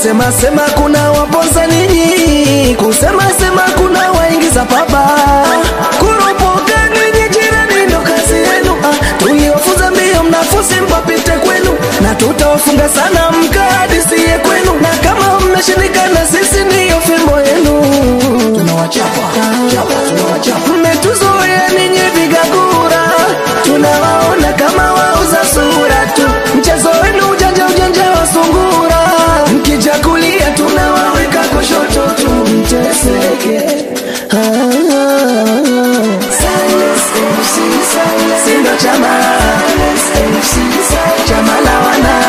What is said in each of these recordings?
kusema sema kuna waponza ninyi, kusema sema kuna waingiza paba, kuropoka ninyi jirani ndo kazi yenu. Ah, tuliwafunza mbio mnafusi mpapite kwenu, na tutawafunga sana mkahadisiye kwenu, na kama mmeshindikana sisi ndiyo fimbo yenu. Tunawachapa chapa, tunawachapa. Mmetuzoea ninyi vigagura, tunawaona kama wauza sura tu. Mchezo wenu ujanja ujanja wa sungura, mkija kulia tunawaweka kushoto tu, mteseke. Ah, Sindo chama chama la wana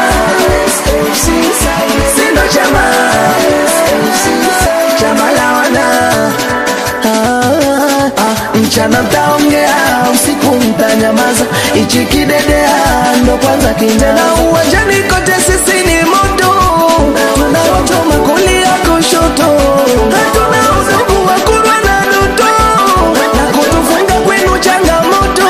Sindo chama chama la wana Ah, ah, mchana mtaongea usiku mtanyamaza ichi kidedea ndo kwanza kindena uwanjani kote sisi ni moto tunaochoma kulia kushoto hatuna udugu wa kurwa na luto na kutufunga kwenu changamoto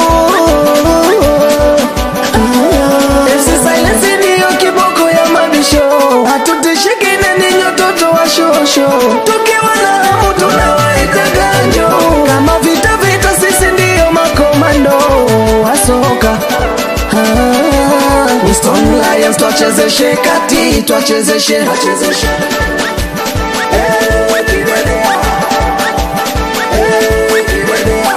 Esi silence ndiyo kiboko ya mabisho hatutishiki na ninyi watoto wa shosho tukiwa na hamu tunawaita ganjo kama vita vita sisi ndiyo makomando wa soka Ah, Stone Lions twachezeshe kati twachezeshe twachezeshe Eh, kidedea. Eh, kidedea.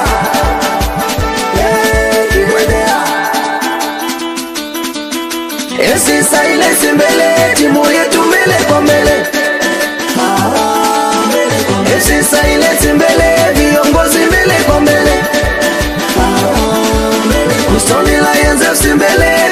Eh, kidedea. Esi silence mbele, timu yetu mbele kwa mbele. Esi silence mbele, viongozi mbele kwa mbele. Stone Lions FC mbele,